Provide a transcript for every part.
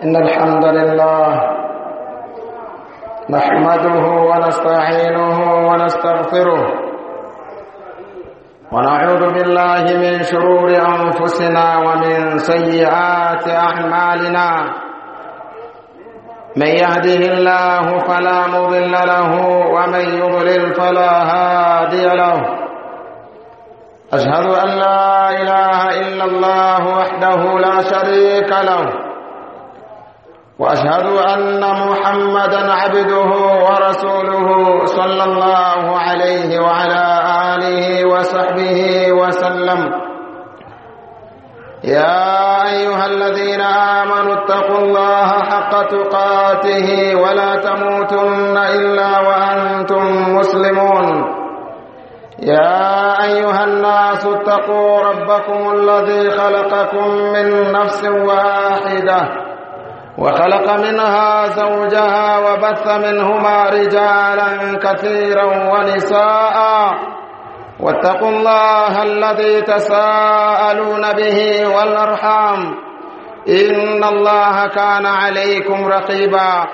إن الحمد لله نحمده ونستعينه ونستغفره ونعوذ بالله من شرور أنفسنا ومن سيئات أعمالنا من يهده الله فلا مضل له ومن يضلل فلا هادي له أشهد أن لا إله إلا الله وحده لا شريك له واشهد ان محمدا عبده ورسوله صلى الله عليه وعلى اله وصحبه وسلم يا ايها الذين امنوا اتقوا الله حق تقاته ولا تموتن الا وانتم مسلمون يا ايها الناس اتقوا ربكم الذي خلقكم من نفس واحده وخلق منها زوجها وبث منهما رجالا كثيرا ونساء واتقوا الله الذي تساءلون به والارحام ان الله كان عليكم رقيبا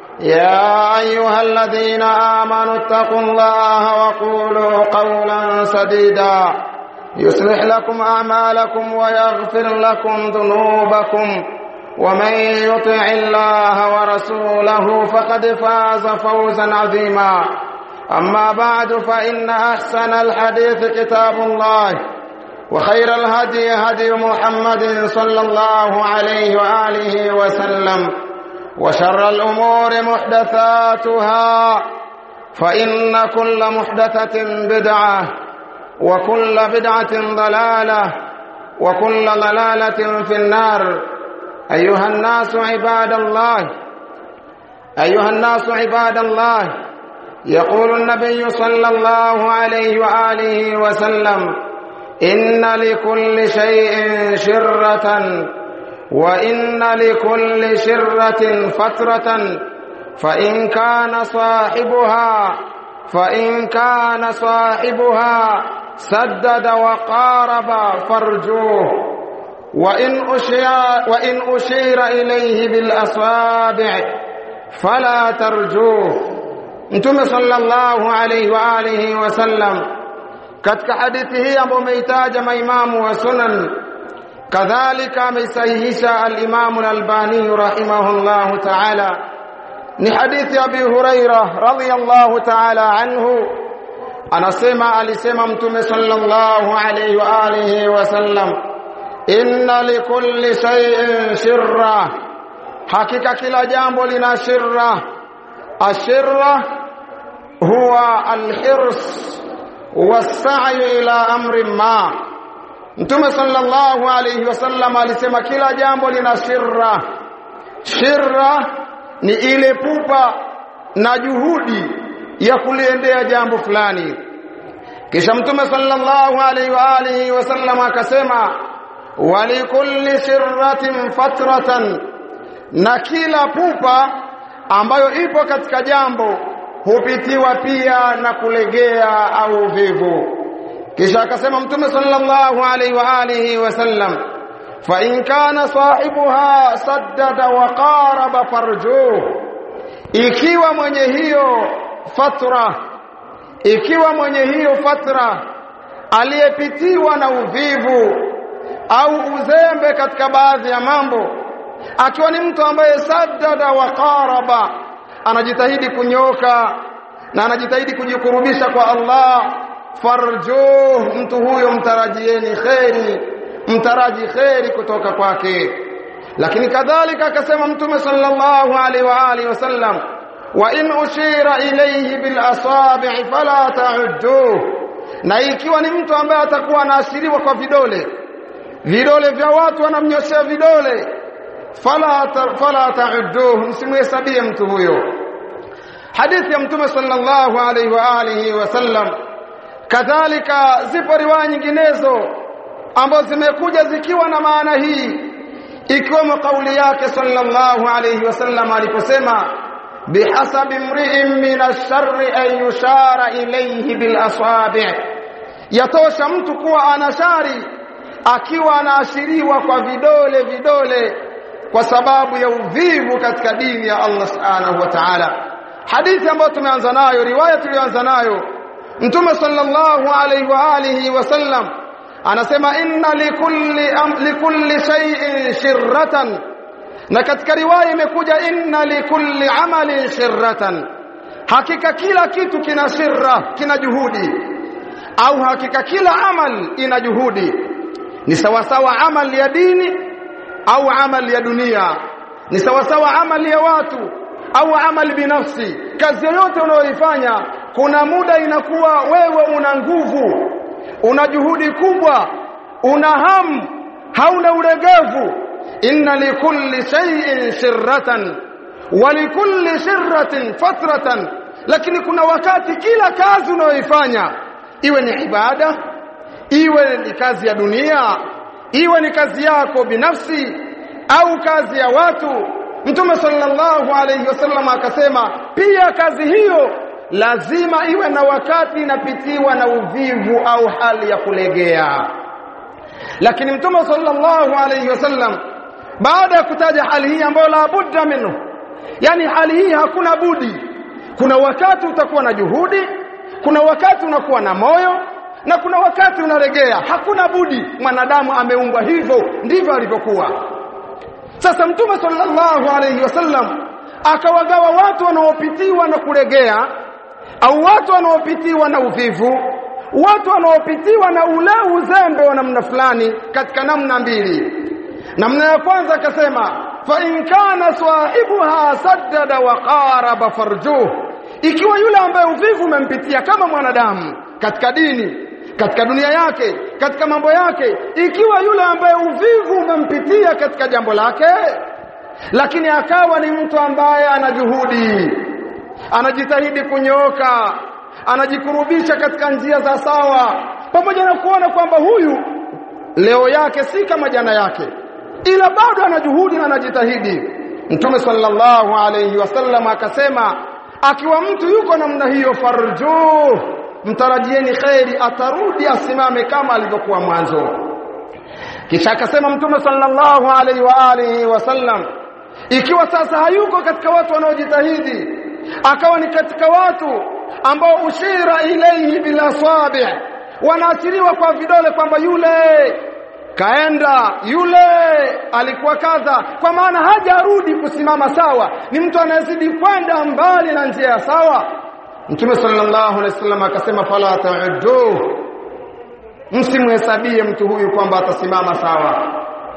يا ايها الذين امنوا اتقوا الله وقولوا قولا سديدا يصلح لكم اعمالكم ويغفر لكم ذنوبكم ومن يطع الله ورسوله فقد فاز فوزا عظيما اما بعد فان احسن الحديث كتاب الله وخير الهدي هدي محمد صلى الله عليه واله وسلم وشر الامور محدثاتها فان كل محدثه بدعه وكل بدعه ضلاله وكل ضلاله في النار أيها الناس عباد الله أيها الناس عباد الله يقول النبي صلى الله عليه وآله وسلم إن لكل شيء شرة وإن لكل شرة فترة فإن كان صاحبها فإن كان صاحبها سدد وقارب فرجوه وإن أشير, وإن أشير إليه بالأصابع فلا ترجوه Mtume sallallahu alayhi wa alihi wasallam katika hadithi hii ambayo umeitaja maimamu wa sunan kadhalika ameisahihisha al-Imam al-Albani rahimahullahu ta'ala ni hadithi ya Abi Huraira radhiyallahu ta'ala anhu anasema alisema Mtume sallallahu alayhi wa alihi wasallam inna likulli shay'in shirra hakika kila jambo lina shirra ashirra huwa alhirs wasa'yu ila amri ma Mtume sallallahu alayhi wasallam alisema kila jambo lina shirra shirra ni ile pupa na juhudi ya kuliendea jambo fulani kisha Mtume sallallahu alayhi wa alihi wasallam akasema walikulli sirratin fatratan na kila pupa ambayo ipo katika jambo hupitiwa pia na kulegea au vivu kisha akasema mtume sallallahu alaihi wa alihi wasallam fa in kana sahibuha saddada wa qaraba farjuh ikiwa mwenye hiyo fatra ikiwa mwenye hiyo fatra aliyepitiwa na uvivu au uzembe katika baadhi ya mambo akiwa ni mtu ambaye saddada wa qaraba anajitahidi kunyoka na anajitahidi kujikurubisha kwa Allah farjuh mtu huyo mtarajieni kheri mtaraji kheri kutoka kwake lakini kadhalika akasema mtume sallallahu alaihi wa alihi wasallam wa in ushira ilayhi bil asabi' fala ta'udduh na ikiwa ni mtu ambaye atakuwa anaashiriwa kwa vidole vidole vya watu wanamnyoshea vidole fala ta, fala ta'udduh msimhesabie mtu huyo hadithi ya mtume sallallahu alaihi wa alihi wasallam kadhalika zipo riwaya nyinginezo ambazo zimekuja zikiwa na maana hii ikiwemo kauli yake sallallahu alaihi wasallam aliposema bihasabi mri'in min ash-sharri an yushara ilayhi bil asabi' yatosha mtu kuwa ana shari akiwa anaashiriwa kwa vidole vidole kwa sababu ya uvivu katika dini ya Allah subhanahu wa ta'ala hadithi ambayo tumeanza nayo riwaya tuliyoanza nayo mtume sallallahu alayhi wa alihi wasallam anasema inna likulli am, likulli shay'in shirratan na katika riwaya imekuja inna likulli amalin shirratan hakika kila kitu kina shirra kina juhudi au hakika kila amal ina juhudi ni sawasawa amal ya dini au amal ya dunia ni sawasawa amal ya watu au amal binafsi kazi yoyote unayoifanya kuna muda inakuwa wewe una nguvu una juhudi kubwa una hamu hauna ulegevu inna likulli shay'in shirratan wa likulli shirratin fatratan lakini kuna wakati kila kazi unayoifanya iwe ni ibada iwe ni kazi ya dunia iwe ni kazi yako binafsi au kazi ya watu mtume sallallahu alayhi wasallam akasema pia kazi hiyo lazima iwe na wakati inapitiwa na uvivu au hali ya kulegea lakini mtume sallallahu alayhi wasallam baada ya kutaja hali hii ambayo la budda minhu yani hali hii hakuna budi kuna wakati utakuwa na juhudi kuna wakati unakuwa na moyo na kuna wakati unaregea hakuna budi mwanadamu ameumbwa hivyo ndivyo alivyokuwa sasa mtume sallallahu alayhi wasallam akawagawa watu wanaopitiwa na kuregea au watu wanaopitiwa na uvivu watu wanaopitiwa na ule uzembe wa namna fulani katika namna mbili namna ya kwanza akasema fa in kana sahibuha saddada wa qaraba farjuh ikiwa yule ambaye uvivu umempitia kama mwanadamu katika dini katika dunia yake katika mambo yake ikiwa yule ambaye uvivu umempitia katika jambo lake lakini akawa ni mtu ambaye ana juhudi anajitahidi kunyooka anajikurubisha katika njia za sawa pamoja na kuona kwamba huyu leo yake si kama jana yake ila bado ana juhudi na anajitahidi mtume sallallahu alayhi wasallam akasema akiwa mtu yuko namna hiyo farjuh mtarajieni khairi atarudi asimame kama alivyokuwa mwanzo kisha akasema mtume sallallahu alaihi wa alihi wasallam ikiwa sasa hayuko katika watu wanaojitahidi akawa ni katika watu ambao ushira ilayhi bila sabi wanaashiriwa kwa vidole kwamba yule kaenda yule alikuwa kadha kwa maana hajarudi kusimama sawa ni mtu anayezidi kwenda mbali na njia ya sawa Mtume sallallahu alaihi wasallam akasema fala ta'uddu msimhesabie mtu huyu kwamba atasimama sawa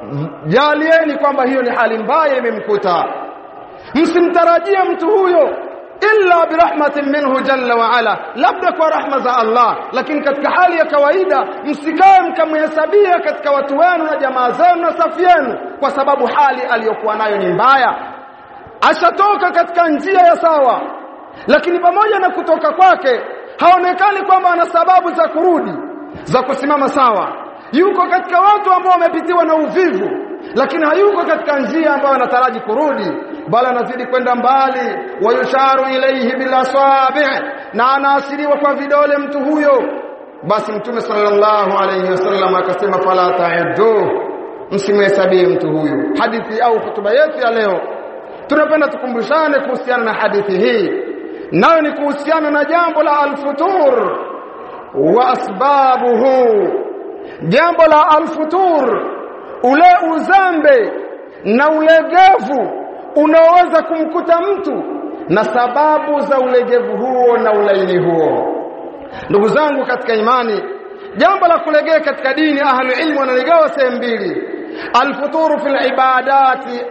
jalieni kwamba hiyo ni hali mbaya imemkuta msimtarajie mtu huyo illa birahmatin minhu jalla wa ala labda kwa rahma za Allah lakini katika hali ya kawaida msikae mkamhesabia katika watu wenu na jamaa zenu na safu yenu kwa sababu hali aliyokuwa nayo ni mbaya ashatoka katika njia ya sawa lakini pamoja na kutoka kwake haonekani kwamba ana sababu za kurudi za kusimama sawa yuko katika watu ambao wamepitiwa na uvivu lakini hayuko katika njia ambayo anataraji kurudi bali anazidi kwenda mbali wayusharu ilaihi bila sabi na anaasiriwa kwa vidole mtu huyo basi mtume sallallahu alayhi wasallam akasema fala ta'uddu msimhesabie mtu huyu hadithi au hutuba yetu ya leo tunapenda tukumbushane kuhusiana na hadithi hii nayo ni kuhusiana na jambo la alfutur wa asbabuhu jambo la alfutur ule uzambe na ulegevu unaoweza kumkuta mtu na sababu za ulegevu huo na ulaini huo ndugu zangu katika imani jambo la kulegea katika dini ahlu ilmu wanaligawa sehemu mbili alfuturu fil ibadati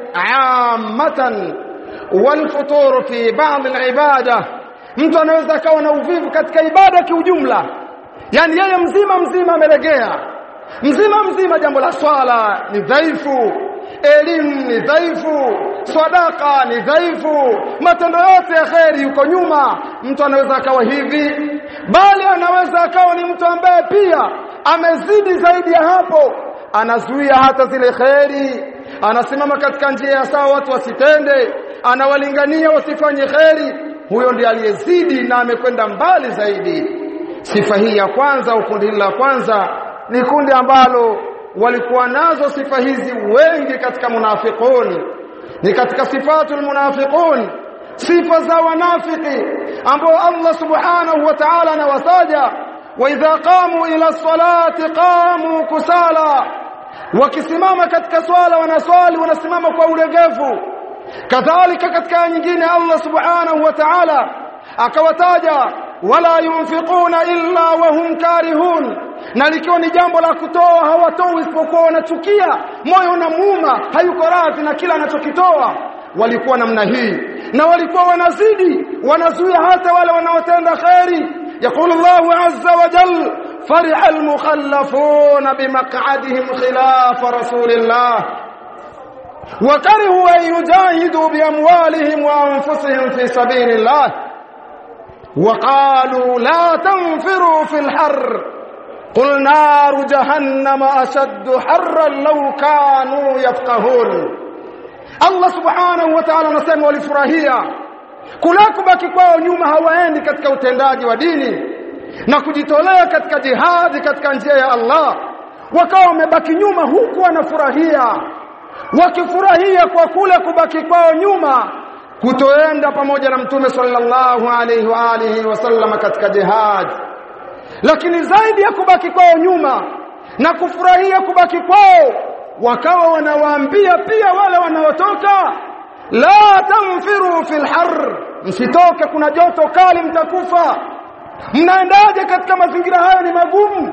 ammatan walfuturu fi ba'd alibada mtu anaweza akawa na uvivu katika ibada kiujumla yani yeye mzima mzima amelegea mzima mzima jambo la swala ni dhaifu elimu ni dhaifu sadaka ni dhaifu matendo yote ya kheri yuko nyuma mtu anaweza akawa hivi bali anaweza akawa ni mtu ambaye pia amezidi zaidi ya hapo anazuia hata zile kheri anasimama katika njia ya sawa watu wasitende anawalingania wasifanye kheri huyo ndiye aliyezidi na amekwenda mbali zaidi sifa hii ya kwanza au kundi la kwanza ni kundi ambalo walikuwa nazo sifa hizi wengi katika munafiqun ni katika sifatul munafiqun sifa za wanafiki ambao Allah subhanahu wa ta'ala anawataja wa idha qamu ila salati qamu kusala wakisimama katika swala wanaswali wanasimama kwa ulegevu kadhalika katika nyingine Allah subhanahu wa ta'ala akawataja wala yunfiquna illa wa hum karihun na likiwa ni jambo la kutoa hawatoi isipokuwa wanachukia moyo unamuuma hayuko radhi na kila anachokitoa walikuwa namna hii na walikuwa wanazidi wanazuia hata wale wanaotenda khairi يقول الله عز وجل فرح المخلفون بمقعدهم خلاف رسول الله وكرهوا أن يجاهدوا بأموالهم وأنفسهم في سبيل الله وقالوا لا تنفروا في الحر قل نار جهنم أشد حرا لو كانوا يفقهون Allah subhanahu wa ta'ala anasema walifurahia kula kubaki kwao nyuma hawaendi katika utendaji wa dini na kujitolea katika jihadi katika njia ya Allah wakawa wamebaki nyuma huku wanafurahia wakifurahia kwa kule kubaki kwao nyuma kutoenda pamoja na mtume sallallahu alaihi wa alihi wasallam katika jihad lakini zaidi ya kubaki kwao nyuma na kufurahia kubaki kwao wakawa wanawaambia pia wale wanaotoka la tanfiru fil har msitoke kuna joto kali mtakufa mnaendaje katika mazingira hayo ni magumu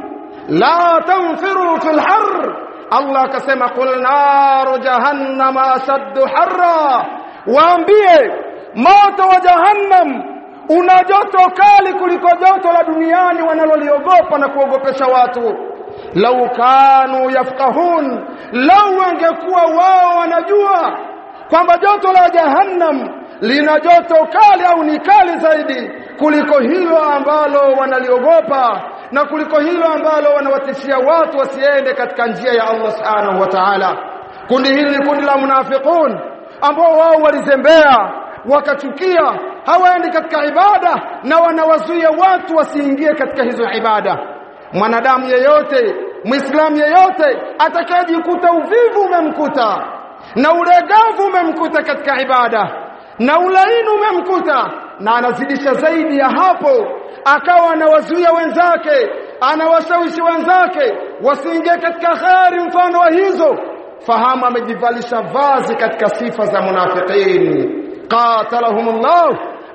la tanfiru fil har Allah akasema qul naru jahannama ashaddu harra waambie moto wa jahannam una joto kali kuliko joto la duniani wanaloliogopa na kuogopesha watu lau kanu yafqahun lau wangekuwa wao wanajua kwamba joto la jahannam lina joto kali au ni kali zaidi kuliko hilo ambalo wanaliogopa na kuliko hilo ambalo wanawatishia watu wasiende katika njia ya Allah subhanahu wa ta'ala kundi hili ni kundi la munafiqun ambao wao walizembea wakachukia hawaendi katika ibada na wanawazuia watu wasiingie katika hizo ibada mwanadamu yeyote muislamu yeyote atakayejikuta uvivu umemkuta na ulegavu umemkuta katika ibada na ulaini umemkuta na anazidisha zaidi ya hapo akawa anawazuia wenzake anawashawishi wenzake wasiingie katika khari mfano wa hizo fahamu amejivalisha vazi katika sifa za munafiqin qatalahumullah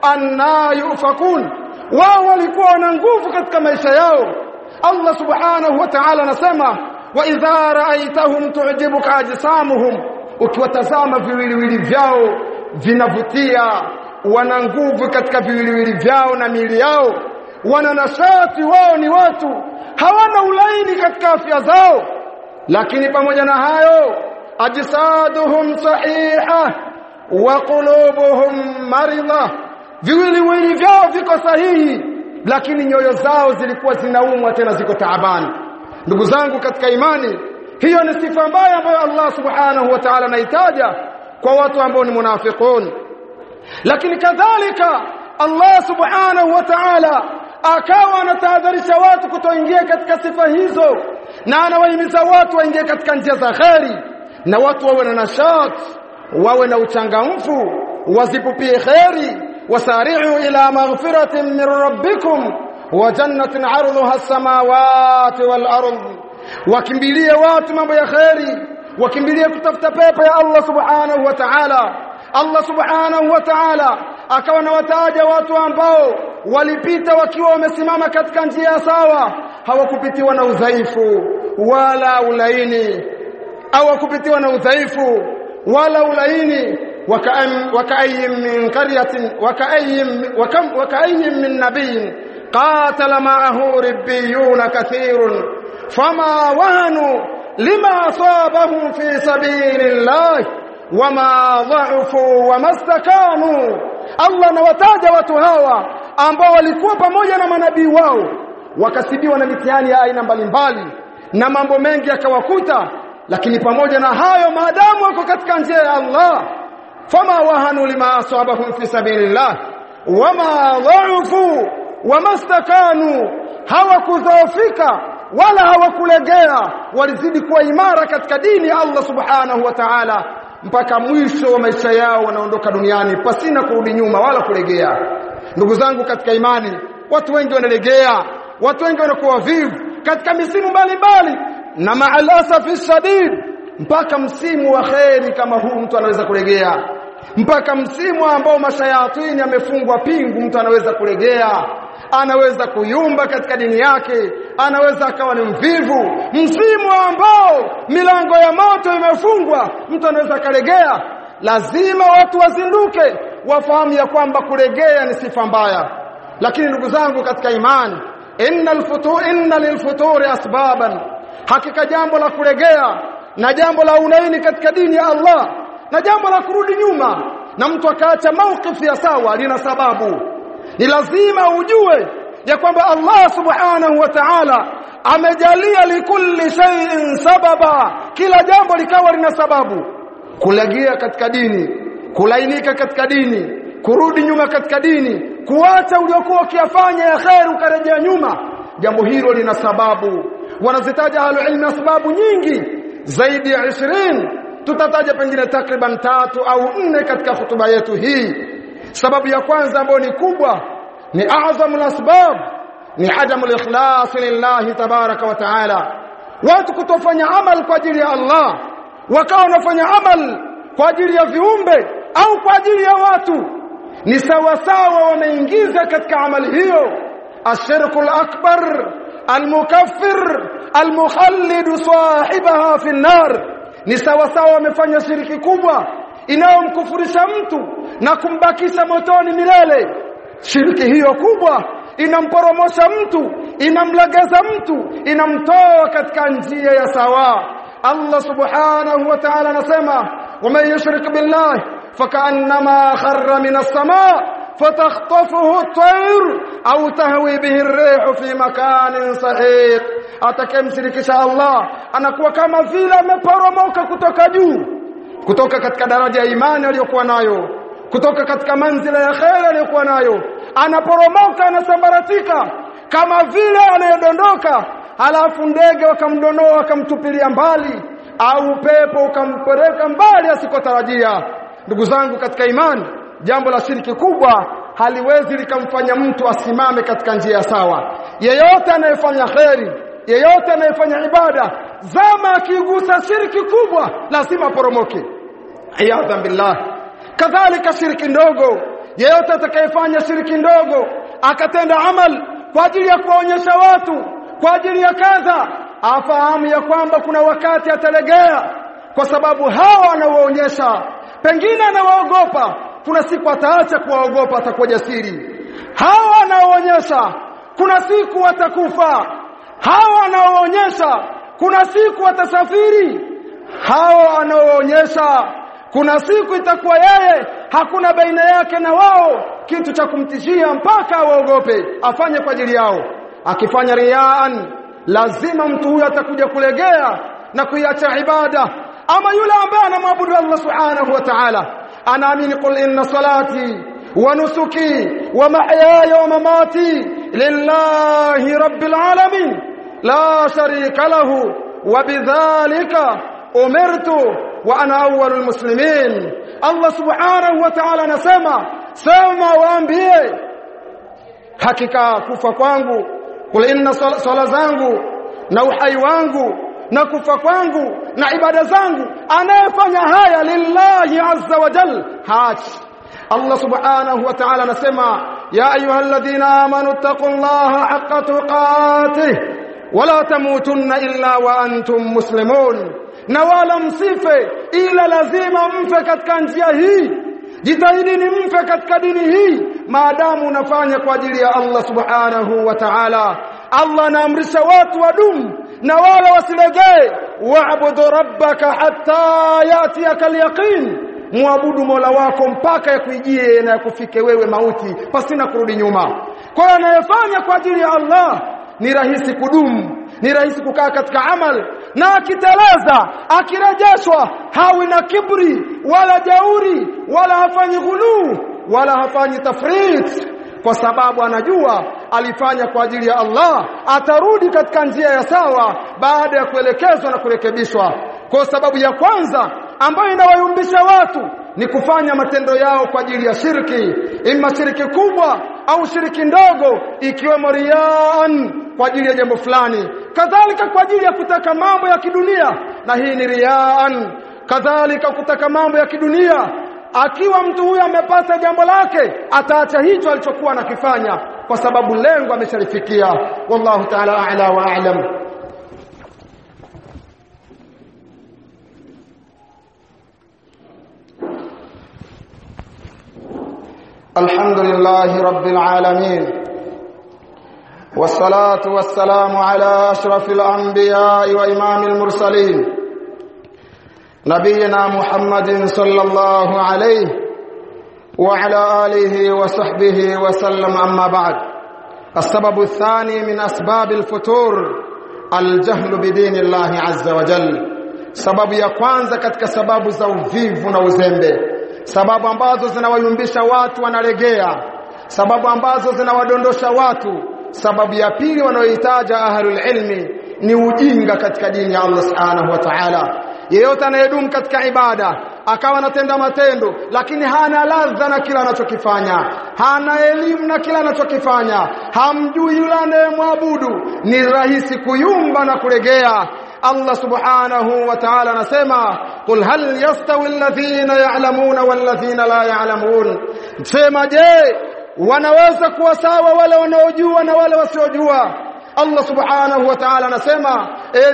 anna yufakun wao walikuwa na nguvu katika maisha yao Allah subhanahu wa ta'ala anasema wa idha ra'aytahum tu'jibuka ajsamuhum ukiwatazama viwiliwili vyao vinavutia wana nguvu katika viwiliwili vyao na miili yao wana nashati wao ni watu hawana ulaini katika afya zao lakini pamoja na hayo ajsaduhum sahiha wa qulubuhum maridha viwiliwili vyao viko sahihi lakini nyoyo zao zilikuwa zinaumwa tena ziko taabani ndugu zangu katika imani hiyo ni sifa mbaya ambayo Allah subhanahu wa ta'ala anaitaja kwa watu ambao ni munafiqun lakini kadhalika Allah subhanahu wa ta'ala akawa anatahadharisha watu kutoingia katika sifa hizo na anawahimiza watu waingie katika njia za kheri na watu wawe na nashat wawe na uchangamfu wazipupie kheri wasari'u ila maghfiratin min rabbikum wa jannatin 'arduha as-samawati wal ardh wakimbilie watu mambo ya kheri wakimbilie kutafuta pepo ya Allah subhanahu wa ta'ala Allah subhanahu wa ta'ala akawa na wataja watu ambao walipita wakiwa wamesimama katika njia sawa hawakupitiwa na udhaifu wala ulaini hawakupitiwa na udhaifu wala ulaini wakaayim min qaryatin wakaayim wakam wakaayim min nabiyin qatala ma'ahu ribbiyun kathirun fama wahanu lima asabahum fi sabilillah wama dha'ufu wamastakanu Allah anawataja watu hawa ambao walikuwa pamoja na manabii wao wakasibiwa na mitihani ya aina mbalimbali na mambo mengi yakawakuta lakini pamoja na hayo maadamu wako katika njia ya Allah fama wahanu lima asabahum fi sabilillah wama dha'ufu wamastakanu hawakudhoofika wala hawakulegea walizidi kuwa imara katika dini ya Allah subhanahu wa ta'ala mpaka mwisho wa maisha yao wanaondoka duniani pasina kurudi nyuma wala kulegea ndugu zangu katika imani watu wengi wanalegea watu wengi wanakuwa vivu katika misimu mbalimbali na maalasafi shadid mpaka msimu wa kheri kama huu mtu anaweza kulegea mpaka msimu ambao mashayatini yamefungwa pingu mtu anaweza kulegea anaweza kuyumba katika dini yake anaweza akawa ni mvivu msimu ambao milango ya moto imefungwa mtu anaweza kalegea lazima watu wazinduke wafahamu ya kwamba kulegea ni sifa mbaya lakini ndugu zangu katika imani innal futur inna lilfuturi asbaban hakika jambo la kulegea na jambo la unaini katika dini ya Allah na jambo la kurudi nyuma na mtu akaacha maukifu ya sawa lina sababu ni lazima ujue ya kwamba Allah subhanahu wa ta'ala amejalia likulli shay'in sababa kila jambo likawa lina sababu kulegea katika dini kulainika katika dini kurudi nyuma katika dini kuacha uliokuwa ukiyafanya ya khair ukarejea nyuma jambo hilo lina sababu wanazitaja ahlulilmi sababu nyingi zaidi ya 20 tutataja pengine takriban tatu au nne katika hutuba yetu hii sababu ya kwanza ambayo ni kubwa ni a'zamul asbab ni adamul ikhlas lillahi tabaraka wa taala watu kutofanya amal kwa ajili ya Allah wakawa wanafanya amal kwa ajili ya viumbe au kwa ajili ya watu ni sawa sawa wameingiza katika amali hiyo ashirku akbar almukaffir almukhallid sahibaha fi nar ni sawa sawa wamefanya shiriki kubwa inayomkufurisha mtu na kumbakisha motoni milele shiriki hiyo kubwa inamporomosha mtu inamlegeza mtu inamtoa katika njia ya sawa Allah subhanahu wa ta'ala anasema waman yushrik billahi fakaannama kharra minas samaa فتخطفه الطير أو تهوي به الريح في مكان صحيح atakayemshirikisha Allah anakuwa kama vile ameporomoka kutoka juu kutoka katika daraja ya imani aliyokuwa nayo kutoka katika manzila ya kheri aliyokuwa nayo anaporomoka anasambaratika kama vile anayedondoka halafu ndege wakamdonoa wakamtupilia mbali au pepo ukampeleka mbali asikotarajia ndugu zangu katika imani jambo la shiriki kubwa haliwezi likamfanya mtu asimame katika njia sawa yeyote anayefanya kheri yeyote anayefanya ibada zama akigusa shiriki kubwa lazima aporomoke iyadhan billah kadhalika shiriki ndogo yeyote atakayefanya shiriki ndogo akatenda amal kwa ajili ya kuwaonyesha watu kwa ajili ya kadha afahamu ya kwamba kuna wakati atalegea kwa sababu hawa anawaonyesha pengine anawaogopa kuna siku ataacha kuwaogopa atakuwa jasiri hawa anaoonyesha kuna siku watakufa hawa anaoonyesha kuna siku watasafiri hawa anaoonyesha kuna siku itakuwa yeye hakuna baina yake na wao kitu cha kumtishia mpaka awaogope afanye kwa ajili yao akifanya riaan lazima mtu huyo atakuja kulegea na kuiacha ibada ama yule ambaye anamwabudu Allah subhanahu wa ta'ala anaamini qul inna salati wa nusuki wa mahyaya wa mamati lillahi rabbil alamin la sharika lahu wa bidhalika umirtu wa ana awwalul muslimin Allah subhanahu wa ta'ala anasema sema waambie hakika kufa kwangu qul inna sala zangu na uhai wangu na kufa kwangu na ibada zangu anayefanya haya lillahi azza wa jal hachi Allah subhanahu wa ta'ala anasema ya ayyuhalladhina amanu taqullaha haqqa tuqatih wala tamutunna illa wa antum muslimun na wala msife ila lazima mfe katika njia hii jitahidini mfe katika dini hii maadamu unafanya kwa ajili ya Allah subhanahu wa ta'ala Allah anaamrisha watu wadumu na wala wasilegee wa'budu rabbaka hatta yatiyaka al-yaqin muabudu Mola wako mpaka yakuijie na yakufike wewe mauti pasina kurudi nyuma kwa hiyo anayefanya kwa ajili ya Allah ni rahisi kudumu ni rahisi kukaa katika amal na akiteleza akirejeshwa hawi na kibri wala jauri wala hafanyi ghuluu wala hafanyi tafrit kwa sababu anajua alifanya kwa ajili ya Allah atarudi katika njia ya sawa baada ya kuelekezwa na kurekebishwa kwa sababu ya kwanza ambayo inawayumbisha watu ni kufanya matendo yao kwa ajili ya shirki imma shirki kubwa au shirki ndogo ikiwemo riyaan kwa ajili ya jambo fulani kadhalika kwa ajili ya kutaka mambo ya kidunia na hii ni riyaan kadhalika kutaka mambo ya kidunia akiwa mtu huyo amepata jambo lake ataacha hicho alichokuwa anakifanya kwa sababu lengo ameshalifikia wallahu ta'ala a'la wa a'lam الحمد لله رب العالمين والصلاة والسلام على أشرف الأنبياء وإمام المرسلين نبينا محمد صلى الله عليه وعلى آله وصحبه وسلم أما بعد السبب الثاني من أسباب الفتور الجهل بدين الله عز وجل sababu ya kwanza katika sababu za uvivu na uzembe sababu ambazo zinawayumbisha watu wanalegea sababu ambazo zinawadondosha watu sababu ya pili wanayohitaja ahlul ilmi ni ujinga katika dini ya Allah subhanahu wa ta'ala yeyote anayedumu katika ibada akawa anatenda matendo lakini hana ladha na kila anachokifanya hana elimu na kila anachokifanya hamjui yule anayemwabudu ni rahisi kuyumba na kulegea Allah subhanahu wa ta'ala anasema qul hal yastawi alladhina ya'lamuna walladhina la ya'lamun sema je wanaweza kuwa sawa wale wanaojua na wale wasiojua Allah subhanahu wa ta'ala anasema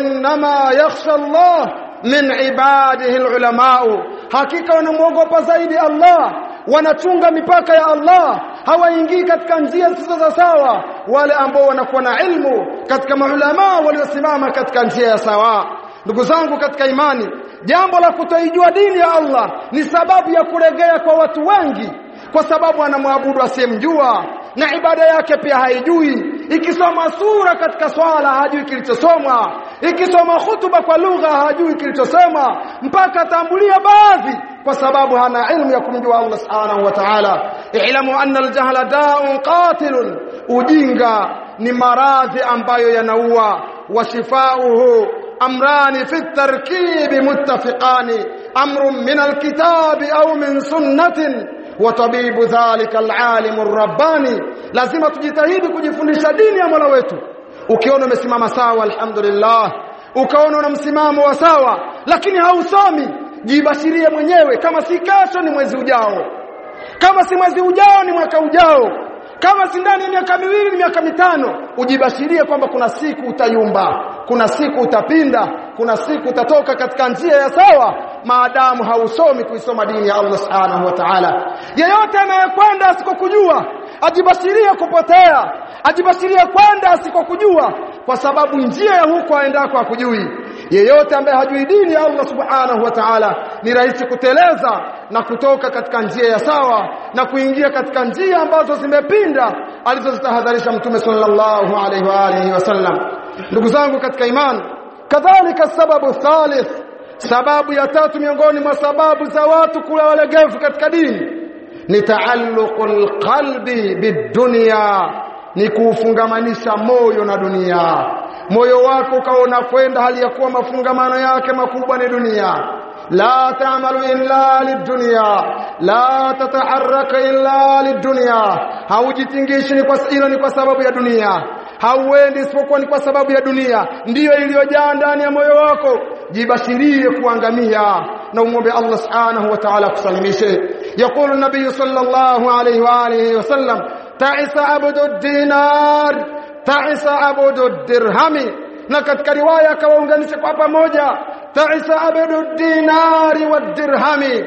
inma yakhsha Allah min ibadihi alulama hakika wanamuogopa zaidi Allah wanachunga mipaka ya Allah hawaingii katika njia zisizo za sawa wale ambao wanakuwa na ilmu katika maulama waliosimama katika njia ya sawa ndugu zangu katika imani jambo la kutoijua dini ya Allah ni sababu ya kuregea kwa watu wengi kwa sababu anamwabudu asiyemjua na ibada yake pia haijui ikisoma sura katika swala hajui kilichosomwa ikisoma hutuba kwa lugha hajui kilichosema mpaka atambulia baadhi kwa sababu hana ilmu ya kumjua Allah subhanahu wa ta'ala ilamu anna aljahla da'un qatilun ujinga ni maradhi ambayo yanaua washifauhu amrani fi tarkibi muttafiqani amrun min alkitabi au min sunnatin watabibu dhalika alalim arrabbani lazima tujitahidi kujifundisha dini ya Mola wetu ukiona umesimama sawa alhamdulillah ukaona una msimamo wa sawa lakini hausomi jibashirie mwenyewe kama si kesho ni mwezi ujao kama si mwezi ujao ni mwaka ujao kama si ndani ya miaka miwili ni miaka mitano ujibashirie kwamba kuna siku utayumba kuna siku utapinda kuna siku utatoka katika njia ya sawa maadamu hausomi kuisoma dini ya Allah subhanahu wa ta'ala yeyote anayekwenda asikokujua ajibashirie kupotea ajibashirie kwenda asikokujua kwa sababu njia ya huko aendako hakujui yeyote ambaye hajui dini ya Allah subhanahu wa ta'ala ni rahisi kuteleza na kutoka katika njia ya sawa na kuingia katika njia ambazo zimepinda alizozitahadharisha mtume sallallahu alaihi wa alihi wasallam ndugu zangu katika imani kadhalika sababu thalith sababu ya tatu miongoni mwa sababu za watu kula walegevu katika dini ni taalluqul qalbi bidunya ni kuufungamanisha moyo na dunia moyo wako ukaona kwenda hali ya kuwa mafungamano yake makubwa ni dunia la ta'malu illa lidunya la tataharraka illa lidunya haujitingishi ni kwa ila ni kwa sababu ya dunia hauendi isipokuwa ni kwa sababu ya dunia ndiyo iliyojaa ndani ya moyo wako jibashirie kuangamia na umwombe Allah subhanahu wa ta'ala kusalimishe يقول النبي صلى الله عليه واله وسلم تعس عبد الدينار تعس عبد الدرهم na katika riwaya akawaunganisha kwa pamoja ta'isa abdu dinari wa dirhami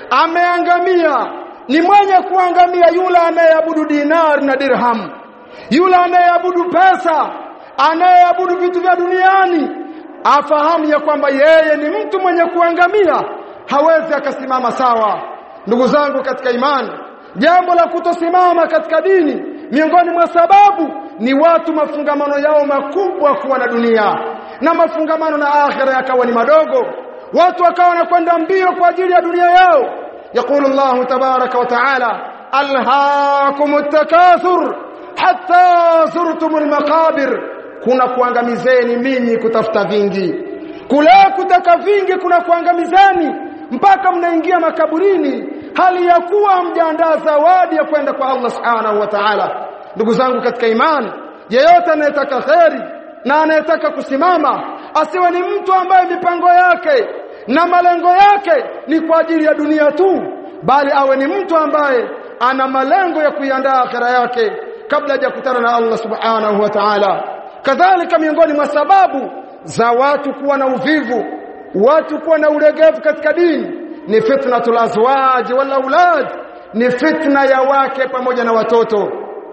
ameangamia ni mwenye kuangamia yule anayeabudu dinar na dirham yule anayeabudu pesa anayeabudu vitu vya duniani afahamu ya kwamba yeye ni mtu mwenye kuangamia hawezi akasimama sawa ndugu zangu katika imani jambo la kutosimama katika dini miongoni mwa sababu ni watu mafungamano yao makubwa kuwa na dunia na mafungamano na akhira yakawa ni madogo watu wakawa wanakwenda mbio kwa ajili ya dunia yao يقول الله تبارك وتعالى ألهاكم التكاثر hatta zurtumul maqabir kuna kuangamizeni minyi kutafuta vingi kule kutaka vingi kuna kuangamizeni mpaka mnaingia makaburini hali ya kuwa mjaandaa zawadi ya kwenda kwa Allah subhanahu wa ta'ala ndugu zangu katika imani yeyote anayetaka kheri na anayetaka kusimama asiwe ni mtu ambaye mipango yake na malengo yake ni kwa ajili ya dunia tu bali awe ni mtu ambaye ana malengo ya kuiandaa akhera yake kabla hajakutana na Allah subhanahu wa ta'ala kadhalika miongoni mwa sababu za watu kuwa na uvivu watu kuwa na ulegevu katika dini ni fitnatul azwaj wal aulad ni fitna ya wake pamoja na watoto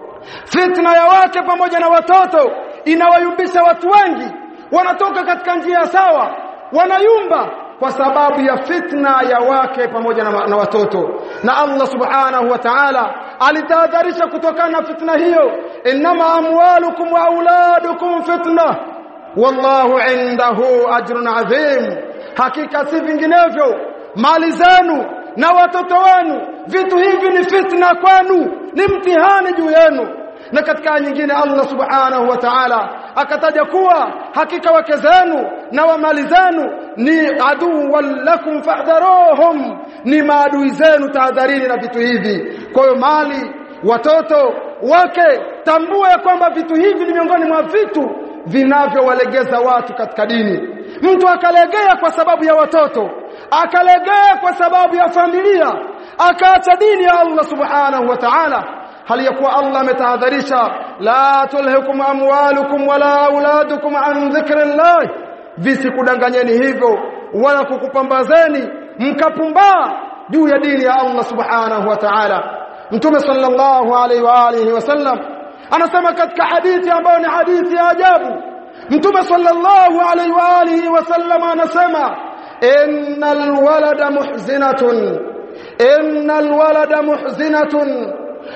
fitna ya wake pamoja na watoto inawayumbisha watu wengi wanatoka katika njia sawa wanayumba kwa sababu ya fitna ya wake pamoja na, na watoto na Allah subhanahu wa ta'ala alitahadharisha kutokana na fitna hiyo inma amwalukum wa auladukum fitna wallahu indahu ajrun adhim hakika si vinginevyo mali zenu na watoto wenu vitu hivi ni fitna kwenu ni mtihani juu yenu na katika nyingine Allah subhanahu wa ta'ala akataja kuwa hakika wake zenu na wa mali zenu ni aduu lakum fahdharuhum ni maadui zenu tahadharini na vitu hivi kwa hiyo mali watoto wake tambua ya kwamba vitu hivi ni miongoni mwa vitu vinavyowalegeza watu katika dini mtu akalegea kwa sababu ya watoto akalegea kwa sababu ya familia akaacha dini ya Allah subhanahu wa ta'ala hali ya kuwa Allah ametahadharisha la tulhikum amwalukum wala auladukum an dhikrillah visikudanganyeni hivyo wala kukupambazeni mkapumbaa juu ya dini ya Allah subhanahu wa ta'ala mtume sallallahu alaihi wa alihi wasallam anasema katika hadithi ambayo ni hadithi ya ajabu mtume sallallahu alaihi wa alihi wasallam anasema innal walada muhzinatun innal walada muhzinatun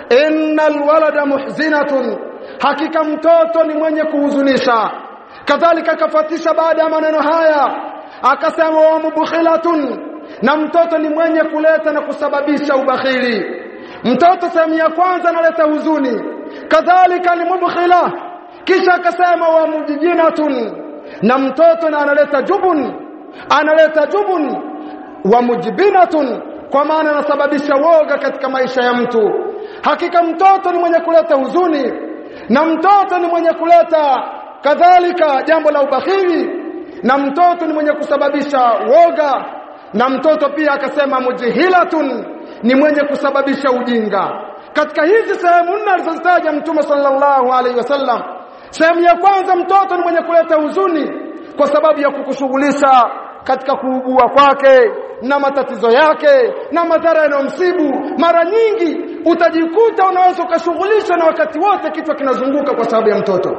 innal walada muhzinatun hakika mtoto ni mwenye kuhuzunisha kadhalika akafuatisha baada ya maneno haya akasema wa mubkhilatun na mtoto ni mwenye kuleta na kusababisha ubakhili mtoto sehemu ya kwanza analeta huzuni kadhalika ni mubkhila kisha akasema wa mujjinatun na mtoto na analeta jubun analeta jubun wa mujbinatun kwa maana anasababisha woga katika maisha ya mtu hakika mtoto ni mwenye kuleta huzuni na mtoto ni mwenye kuleta kadhalika jambo la ubakhili na mtoto ni mwenye kusababisha woga na mtoto pia akasema mujhilatun ni mwenye kusababisha ujinga katika hizi sehemu nne alizozitaja mtume sallallahu alaihi wasallam sehemu ya kwanza mtoto ni mwenye kuleta huzuni kwa sababu ya kukushughulisha katika kuugua kwake na matatizo yake na madhara yanayomsibu mara nyingi utajikuta unaweza ukashughulishwa na wakati wote kichwa kinazunguka kwa sababu ya mtoto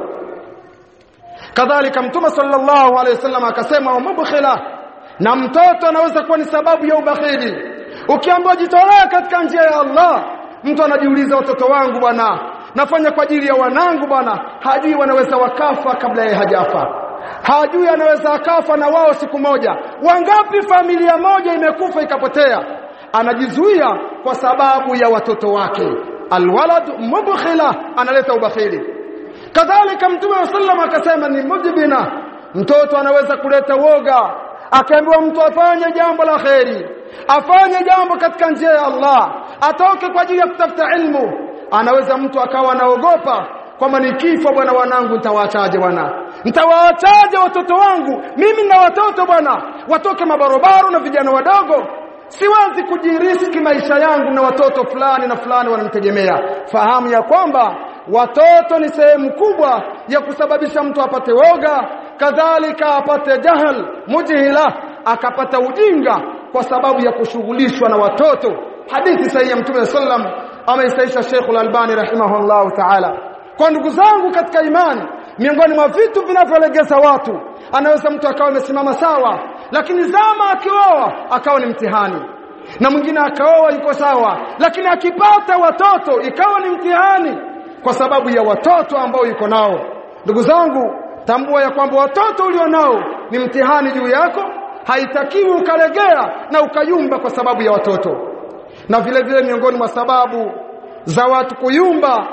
kadhalika mtume sallallahu alaihi wasallam akasema wa mubkhila na mtoto anaweza kuwa ni sababu ya ubakhili ukiambiwa jitolea katika njia ya Allah mtu anajiuliza watoto wangu bwana nafanya kwa ajili ya wanangu bwana hajui wanaweza wakafa kabla yeye hajafa hajui anaweza akafa na wao siku moja wangapi familia moja imekufa ikapotea anajizuia kwa sababu ya watoto wake alwalad mubkhila analeta ubakhili kadhalika mtume wa sallam akasema ni mujbina mtoto anaweza kuleta woga akaambiwa mtu afanye jambo la kheri afanye jambo katika njia ya Allah atoke kwa ajili ya kutafuta ilmu anaweza mtu akawa anaogopa kwamba nikifa bwana wanangu nitawaachaje bwana nitawaachaje watoto wangu mimi na watoto bwana watoke mabarobaro na vijana wadogo siwezi kujiriski maisha yangu na watoto fulani na fulani wananitegemea fahamu ya kwamba watoto ni sehemu kubwa ya kusababisha mtu apate woga kadhalika apate jahal mujhila akapata ujinga kwa sababu ya kushughulishwa na watoto hadithi sahihi ya mtume sallam ameisaisha Sheikh Al-Albani rahimahullah ta'ala kwa ndugu zangu katika imani miongoni mwa vitu vinavyolegeza watu anaweza mtu akawa amesimama sawa lakini zama akioa akawa ni mtihani na mwingine akaoa yuko sawa lakini akipata watoto ikawa ni mtihani kwa sababu ya watoto ambao yuko nao ndugu zangu tambua ya kwamba watoto ulionao ni mtihani juu yako haitakiwi ukalegea na ukayumba kwa sababu ya watoto na vile vile miongoni mwa sababu za watu kuyumba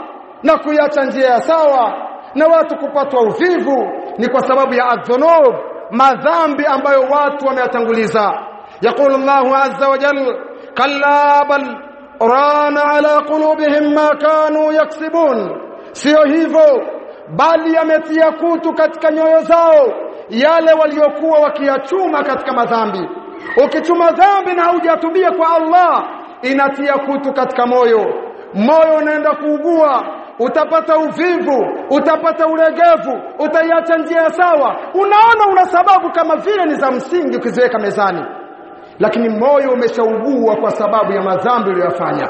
na kuiacha njia ya sawa na watu kupatwa uvivu ni kwa sababu ya adhunub madhambi ambayo watu wameyatanguliza yaqulu Allahu azza wa jalla kalla bal rana ala qulubihim ma kanu yaksibun sio hivyo bali yametia kutu katika nyoyo zao yale waliokuwa wakiyachuma katika madhambi ukichuma dhambi na hujatubia kwa Allah inatia kutu katika moyo moyo unaenda kuugua utapata uvivu utapata ulegevu utaiacha njia sawa unaona una sababu kama vile ni za msingi ukiziweka mezani lakini moyo umeshaugua kwa sababu ya madhambi uliyofanya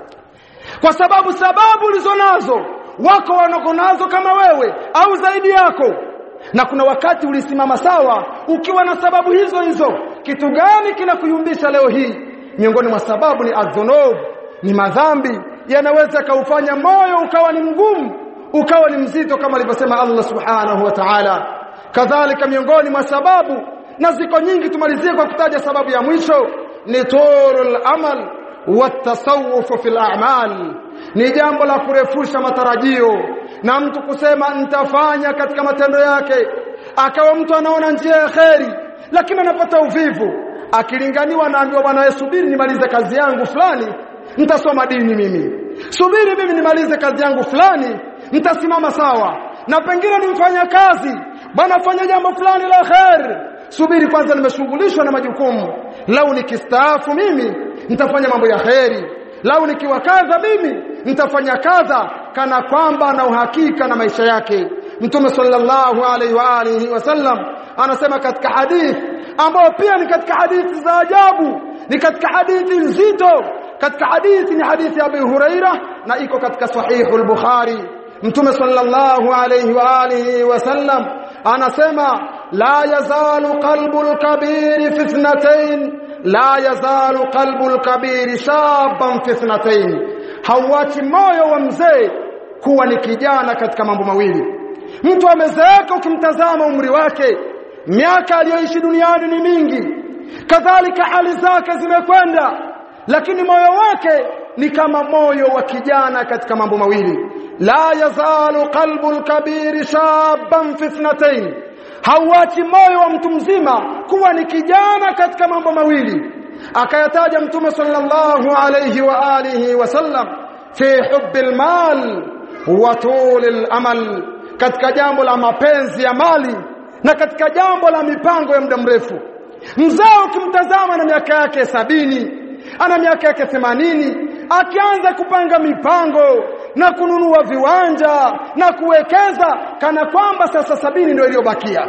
kwa sababu sababu ulizonazo wako wanakonazo kama wewe au zaidi yako na kuna wakati ulisimama sawa ukiwa na sababu hizo hizo kitu gani kinakuyumbisha leo hii miongoni mwa sababu ni adhunub ni madhambi yanaweza kaufanya moyo ukawa ni mgumu ukawa ni mzito kama alivyosema Allah subhanahu wa ta'ala kadhalika miongoni mwa sababu na ziko nyingi tumalizie kwa kutaja sababu ya mwisho ni turul amal watasawuf fil a'mal ni jambo la kurefusha matarajio na mtu kusema nitafanya katika matendo yake akawa mtu anaona njia ya kheri lakini anapata uvivu akilinganiwa na ambiwa bwana subiri nimalize kazi yangu fulani nitasoma dini mimi subiri mimi nimalize kazi yangu fulani nitasimama sawa na pengine nimfanya kazi bwana fanya jambo fulani la khair subiri kwanza nimeshughulishwa na majukumu lau nikistaafu mimi nitafanya mambo ya kheri lau nikiwa kadha mimi nitafanya kadha kana kwamba na uhakika na maisha yake mtume sallallahu alaihi wa alihi wasallam anasema katika hadithi ambayo pia ni katika hadithi za ajabu ni katika hadithi nzito katika hadithi ni hadithi ya Abu Huraira na iko katika sahihu al-Bukhari mtume sallallahu alayhi wa alihi wasallam anasema la yazalu qalbu al-kabir fi ithnatayn la yazalu qalbu al-kabir shaban fi ithnatayn hawachi moyo wa mzee kuwa ni kijana katika mambo mawili mtu amezeeka ukimtazama umri wake miaka aliyoishi duniani ni mingi kadhalika hali zake zimekwenda lakini moyo wake ni kama moyo wa kijana katika mambo mawili la yazalu qalbu al-kabir shaban fi ithnatayn hauachi moyo wa mtu mzima kuwa ni kijana katika mambo mawili akayataja mtume sallallahu alayhi wa alihi wasallam fi hubbil mal wa tulil amal katika jambo la mapenzi ya mali na katika jambo la mipango ya muda mrefu mzee ukimtazama na miaka yake sabini ana miaka yake themanini akianza kupanga mipango na kununua viwanja na kuwekeza kana kwamba sasa sabini ndio iliyobakia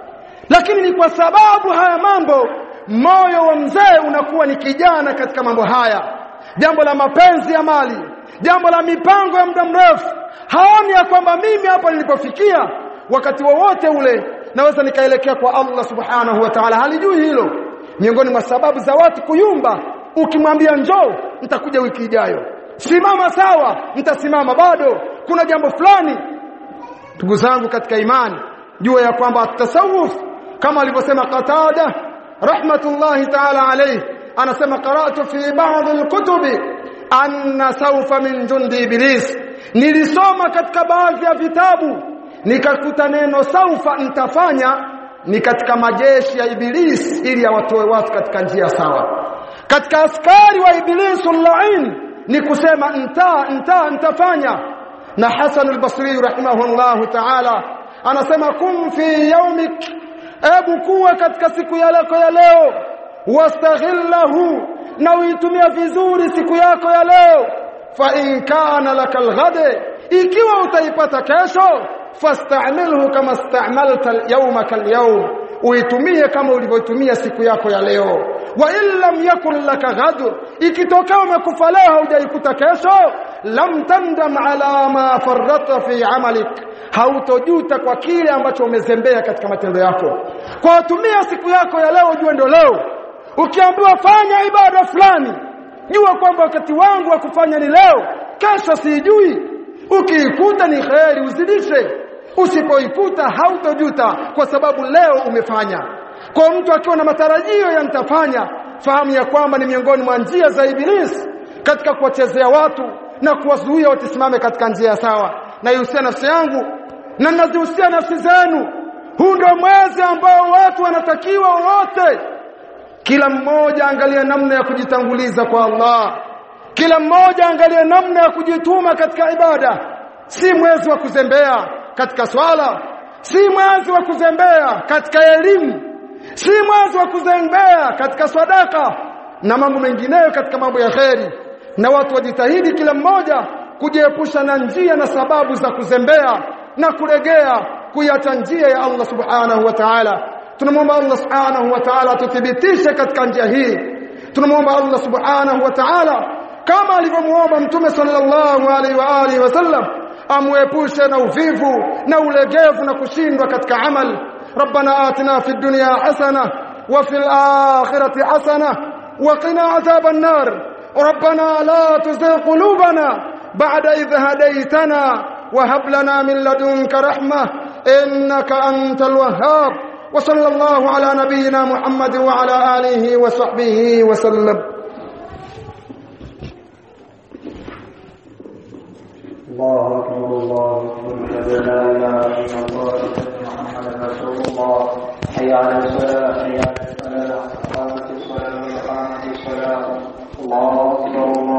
lakini ni kwa sababu haya mambo moyo wa mzee unakuwa ni kijana katika mambo haya jambo la mapenzi ya mali jambo la mipango ya muda mrefu haoni ya kwamba mimi hapa nilipofikia wakati wowote wa ule naweza nikaelekea kwa Allah subhanahu wa ta'ala halijui hilo miongoni mwa sababu za watu kuyumba ukimwambia njoo nitakuja wiki ijayo simama sawa nitasimama bado kuna jambo fulani ndugu zangu katika imani jua ya kwamba tasawuf kama alivyosema Qatada rahmatullahi ta'ala alayhi anasema qara'tu fi ba'd al-kutubi anna sawfa min jundi iblis nilisoma katika baadhi ya vitabu nikakuta neno saufa nitafanya ni katika majeshi ya iblis ili awatoe watu katika njia sawa katika askari wa iblis lain ni kusema nta nta nitafanya na Hasan al-Basri rahimahullah ta'ala anasema kum fi yawmik ebu kuwa katika siku yako ya leo wastaghillahu na uitumia vizuri siku yako ya leo fa in kana lakal ghade ikiwa utaipata kesho fastamilhu kama stamalta al-yawma kal-yawm uitumie kama ulivyotumia siku yako ya leo wa in lam yakun laka ghad ikitokea umekufa leo haujaikuta kesho lam tandam ala ma farrata fi amalik hautojuta kwa kile ambacho umezembea katika matendo yako kwa tumia siku yako ya leo ujue ndio leo ukiambiwa fanya ibada fulani jua kwamba wakati wangu wa kufanya ni leo kesho sijui ukiikuta ni kheri uzidishe usipoikuta hautojuta kwa sababu leo umefanya kwa mtu akiwa na matarajio ya nitafanya fahamu ya kwamba ni miongoni mwa njia za ibilisi katika kuwachezea watu na kuwazuia watisimame katika njia sawa naihusia nafsi yangu na nazihusia nafsi zenu huu ndio mwezi ambao watu wanatakiwa wote kila mmoja angalie namna ya kujitanguliza kwa Allah kila mmoja angalie namna ya kujituma katika ibada si mwezi wa kuzembea katika swala si mwezi wa kuzembea katika elimu si mwezi wa kuzembea katika sadaka na mambo mengineyo katika mambo ya kheri na watu wajitahidi kila mmoja kujiepusha na njia na sababu za kuzembea na kuregea kuiacha njia ya Allah subhanahu wa ta'ala tunamwomba Allah subhanahu wa ta'ala tuthibitishe katika njia hii tunamwomba Allah subhanahu wa ta'ala kama alivyomuomba mtume sallallahu alaihi wa alihi wasallam amwepushe na uvivu na ulegevu na kushindwa katika amal ربنا آتنا في الدنيا حسنة وفي الآخرة حسنة وقنا عذاب النار ربنا لا تزغ قلوبنا بعد إذ هديتنا وهب لنا من لدنك رحمة إنك أنت الوهاب وصلى الله على نبينا محمد وعلى آله وصحبه وسلم الله أكبر الله أكبر أشهد أن لا إله إلا الله أشهد أن محمدا رسول الله حي على الصلاة حي على الفلاح قامت الصلاة وقامت الصلاة الله أكبر الله